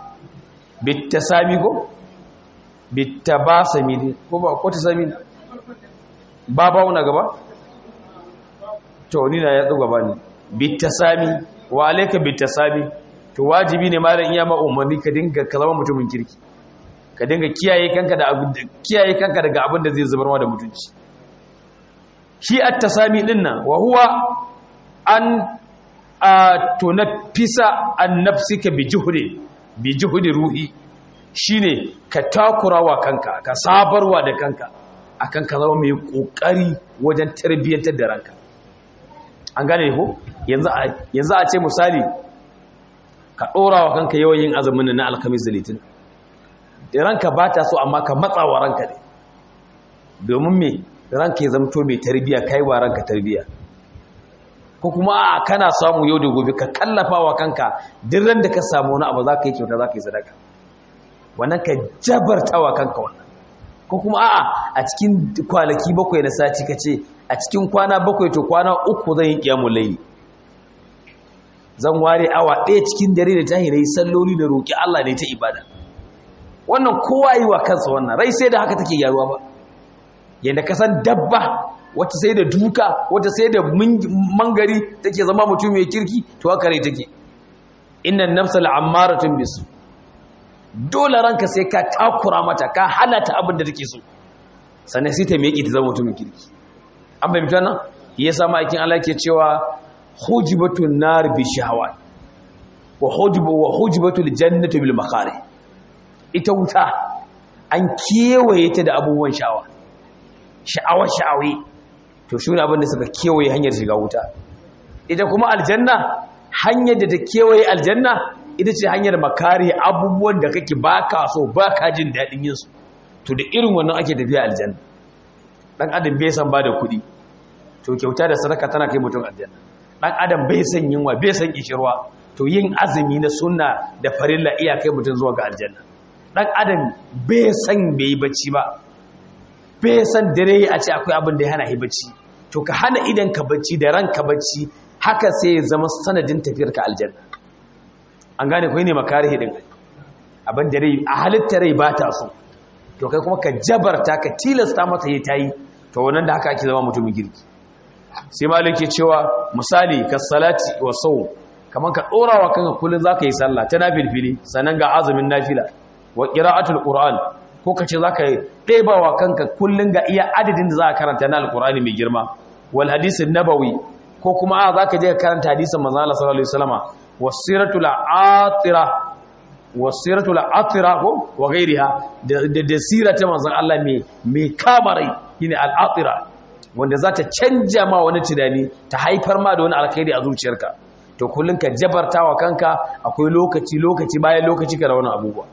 bitasami ko bitabasimi ko ba ko tasami ba ba una gaba to ni na ya tsuga bani bitasami wa alayka bitasami to wajibi ne malam iya ma umarni ka dinga ka zama mutumin kirki ka dinga kiyaye kanka da abin kiyaye kanka daga abin da zai zubar ma da mutunci shi at-tasami din nan wa huwa an tunafisa an nafsika bi juhdi bi juhdi ruhi shine ka takurawa kanka ka sabarwa da kanka akan ka zama mai kokari wajen tarbiyyantar da ranka an gane ko yanzu yanzu a ce misali ka ɗora wa kanka yawan yin azumin na alkamis da litin da ranka ba ta so amma ka matsa wa ranka ne domin me ranka ya zamto mai tarbiya kai wa ranka tarbiya ko kuma a kana samu yau da gobe ka kallafa wa kanka duk ran da ka samu wani abu za ka yi kyauta za ka yi sadaka wannan ka jabarta wa kanka wannan ko kuma a'a a cikin kwanaki bakwai na sati ka ce a cikin kwana bakwai to kwana uku zan yi kiyamun laili zan ware awa ɗaya cikin dare da tahi na yi salloli da roƙi Allah ne ta ibada wannan kowa yi wa kansa wannan rai sai da haka take gyaruwa ba yadda ka san dabba wata sai da duka wata sai da mangari take zama mutum mai kirki to haka rai take innan nafsa la'ammaratun bisu dole ranka sai ka takura mata ka hana ta abin da take so sannan sai ta miƙe ta zama mutum mai kirki an fahimta nan yasa ma'aikin Allah ke cewa hujibatun nar bi shahawat wa hujibu wa hujibatul jannatu bil makari ita wuta an kewaye ta da abubuwan sha'awa sha'awa sha'awi to shi abin da suka kewaye hanyar shiga wuta ita kuma aljanna hanyar da ta kewaye aljanna ita ce hanyar makari abubuwan da kake baka so baka jin daɗin yin su to da irin wannan ake tafiya aljanna dan adam bai san bada kuɗi to kyauta da sadaka tana kai mutum aljanna dan adam bai san yunwa bai san kishirwa to yin azumi na sunna da farilla iya kai mutum zuwa ga aljanna dan adam bai san bai yi bacci ba bai san dare a ce akwai abin da ya hana shi bacci to ka hana idan ka bacci da ranka bacci haka sai ya zama sanadin tafiyar ka aljanna an gane ko ne makarihi din abin da rai a halitta rai ba ta so to kai kuma ka jabarta ka tilasta mata yi tayi to wannan da haka ake zama mutumin girki sai malik ke cewa misali ka salati wa sau kamar ka dora wa kanka kullun zaka yi sallah ta nafilfili sannan ga azumin nafila wa qira'atul qur'an ko ka ce zaka ɗeba wa kanka kullun ga iya adadin da za ka karanta na alqur'ani mai girma wal hadisin nabawi ko kuma a zaka je ka karanta hadisin manzo Allah sallallahu alaihi wasallama wasiratul atira wasiratul atira ko wa gairiha da da sirata manzon Allah mai mai kamarai shine al atira wanda za ta canja ma wani tunani ta haifar ma da wani alkhairi a zuciyarka to kullun ka jabarta wa kanka akwai lokaci lokaci bayan lokaci ka da wani abubuwa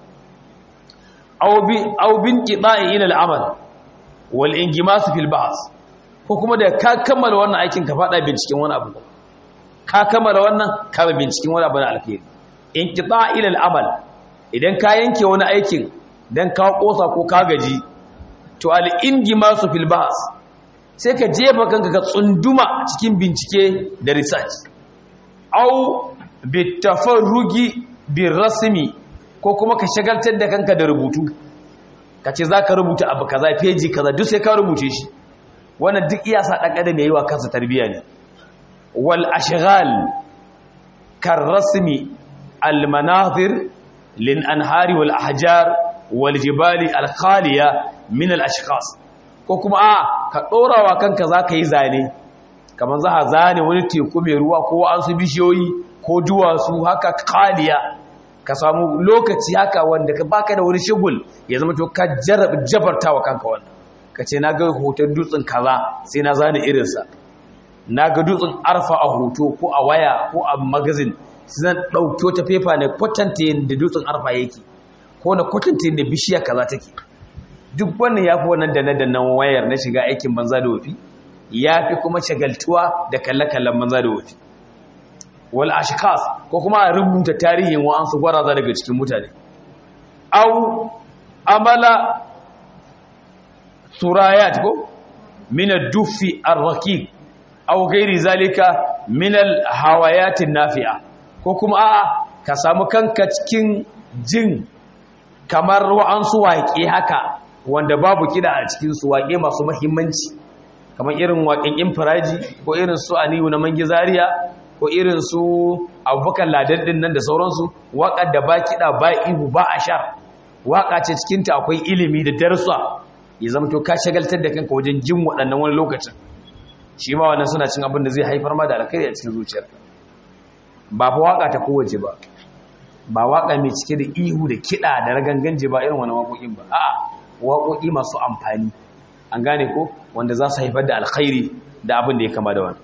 aw bi aw bin qida'i ila al-amal wal ingimas fil ba'th ko kuma da ka kammala wannan aikin ka fada binciken wani abu ka kammala wannan ka binciken wani abu na alkhairi inqita' ila al-amal idan ka yanke wani aikin dan ka kosa ko ka gaji to al-ingimas fil ba'th sai ka jefa kanka ka tsunduma cikin bincike da research au bitafarrugi birrasmi ko kuma ka shagaltar da kanka da rubutu ka ce za ka rubuta abu kaza feji kaza duk sai ka rubuce shi wannan duk iya sa ɗan adam ya yi wa kansa tarbiyya ne wal ashghal kar rasmi al manazir lin anhari wal ahjar wal jibali al khaliya min al ashkhas ko kuma a ka ɗorawa kanka za ka yi zane kamar za a zane wani teku mai ruwa ko an su bishiyoyi ko duwatsu haka khaliya ka samu lokaci haka wanda ka baka da wani shigul ya zama to ka jabarta wa kanka wannan ka ce na ga hoton dutsen kaza sai na zane irinsa na ga dutsen arfa a hoto ko a waya ko a magazin sai na ɗauki wata fefa na kwatanta yadda dutsen arfa yake ko na kwatanta yadda bishiya kaza take duk wannan ya fi wannan da na dannan wayar na shiga aikin banza da wafi ya fi kuma shagaltuwa da kalle-kallen banza da wafi wal ashkas ko kuma a rubuta tarihin wa'ansu gwaraza daga cikin mutane au amala surayat ko min ad-duffi ar-raqiq aw ghairi zalika min al-hawayat an-nafi'a ko kuma a ka samu kanka cikin jin kamar wa'ansu waƙe haka wanda babu kida a cikin su waƙe masu muhimmanci kamar irin waƙen infiraji ko irin su aliyu na mangizariya ko irin su abubakar ladan din nan da sauransu waƙar da ba kiɗa ba ihu ba a sha waƙa ce cikinta akwai ilimi da darsa ya zama to ka shagaltar da kanka wajen jin waɗannan wani lokacin shi ma wannan suna cin abin da zai haifar ma da alkhairi a cikin zuciyar ba fa waƙa ta kowace ba ba waƙa mai cike da ihu da kiɗa da raganganje ba irin wani waƙoƙin ba a'a waƙoƙi masu amfani an gane ko wanda za su haifar da alkhairi da abin da ya kama da wani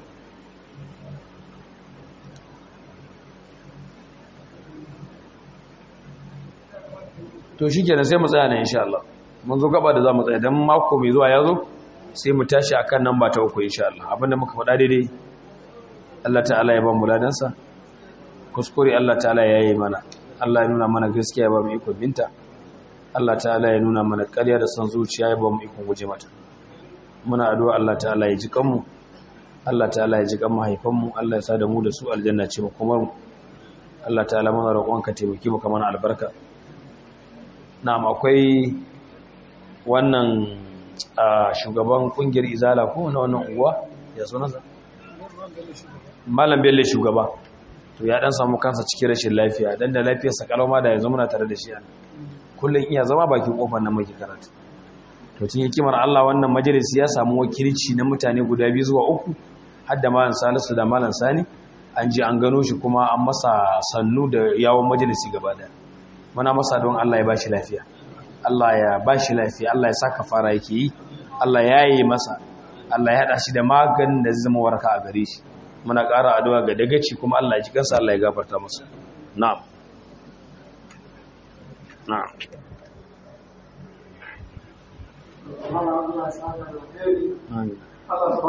to shi kenan sai mu tsaya na insha Allah mun zo gaba da za mu tsaya don mako mai zuwa ya zo sai mu tashi a kan nan ba ta uku insha Allah abinda muka faɗa daidai Allah ta'ala ya ba mu ladansa kuskure Allah ta'ala ya yi mana Allah ya nuna mana gaskiya ya ba mu iko binta Allah ta'ala ya nuna mana ƙarya da son zuciya ya ba mu ikon guje mata muna addu'a Allah ta'ala ya ji kanmu Allah ta'ala ya ji kan mahaifanmu Allah ya sa da mu da su aljanna ce mu kuma Allah ta'ala muna roƙon ka taimaki mu kamar albarka na'am akwai wannan shugaban kungiyar izala ko na wannan unguwa ya sunansa malam bello shugaba to ya dan samu kansa cikin rashin lafiya dan da lafiyarsa kalama da yanzu muna tare da shi a kullum iya zama bakin kofar nan muke karatu to tun hikimar Allah wannan majalisi ya samu wakilci na mutane guda biyu zuwa uku har da malam Salisu da malam Sani an ji an gano shi kuma an masa sannu da yawon majalisi gaba daya muna masa don Allah ya bashi lafiya Allah ya bashi lafiya Allah ya saka fara yake yi Allah ya yi masa Allah ya hada shi da maganin da zai zama waraka a gare shi muna ƙara addu'a ga dagaci kuma Allah ya ji kansa Allah ya gafarta masa na'am na'am Allah